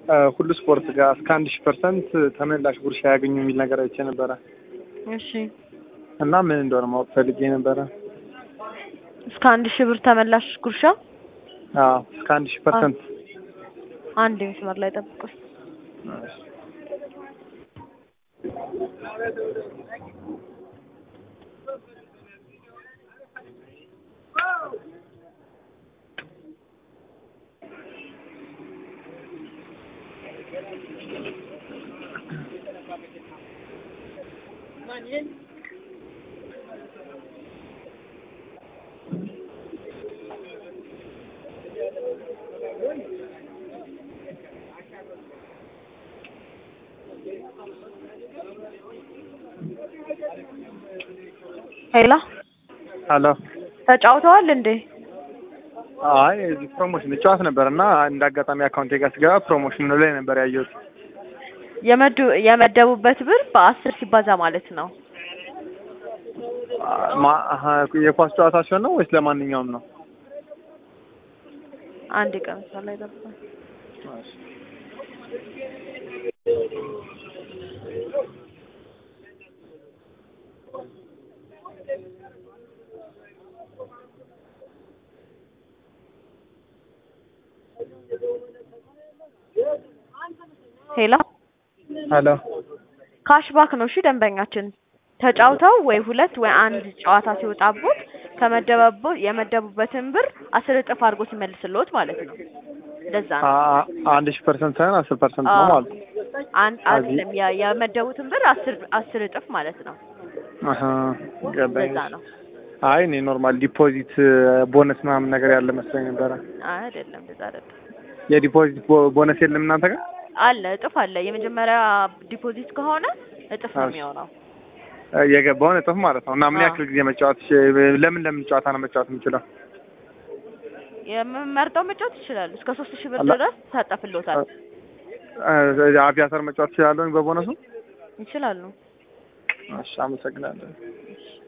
ሁሉ ስፖርት ጋር እስከ አንድ ሺህ ፐርሰንት ተመላሽ ጉርሻ ያገኙ የሚል ነገር አይቼ ነበረ እሺ እና ምን እንደሆነ ማወቅ ፈልጌ ነበረ። እስከ አንድ ሺህ ብር ተመላሽ ጉርሻ አዎ እስከ አንድ ሺህ ፐርሰንት አንድ መስመር ላይ ጠብቁኝ። ሄሎ አሎ ተጫውተዋል እንዴ? አይ እዚህ ፕሮሞሽን ጨዋት ነበር እና እንደ አጋጣሚ አካውንቴ ጋር ስገባ ፕሮሞሽኑ ላይ ነበር ያየሁት። የመዱ የመደቡበት ብር በአስር ሲባዛ ማለት ነው። ማ- አሀ፣ የኳስ ጨዋታ ሲሆን ነው ወይስ ለማንኛውም ነው? አንድ ቀን መስመር ላይ ጠብቁኝ። ሄሎ አሎ ካሽባክ ነው። እሺ ደንበኛችን ተጫውተው ወይ ሁለት ወይ አንድ ጨዋታ ሲወጣቦት ከመደበቡ የመደቡበትን ብር አስር እጥፍ አድርጎ ሲመልስልዎት ማለት ነው። እንደዛ ነው። አ- አንድ ሺህ ፐርሰንት ሳይሆን አስር ፐርሰንት ነው አዎ። ማለት ነው። አንድ አይደለም የ- የመደቡትን ብር አስር አስር እጥፍ ማለት ነው። አሀ፣ ገባኝ። እንደዛ ነው። አይ እኔ ኖርማል ዲፖዚት ቦነስ ምናምን ነገር ያለ መስሎኝ ነበረ። አይ አይደለም፣ እንደዛ አይደለም። የዲፖዚት ቦ- ቦነስ የለም እናንተ ጋር? አለ እጥፍ አለ። የመጀመሪያ ዲፖዚት ከሆነ እጥፍ ነው እሺ። የሚሆነው። የገባውን እጥፍ ማለት ነው። እና ምን አዎ። ያክል ጊዜ መጫወት ለምን ለምን ጨዋታ ነው መጫወት የምችለው? የምመርጠው መጫወት ይችላሉ። እስከ ሶስት ሺህ ብር አላ- ድረስ ታጠፍልዎታል። እ- አቪያተር መጫወት እችላለሁ በቦነሱ? ይችላሉ። እሺ፣ አመሰግናለሁ። እሺ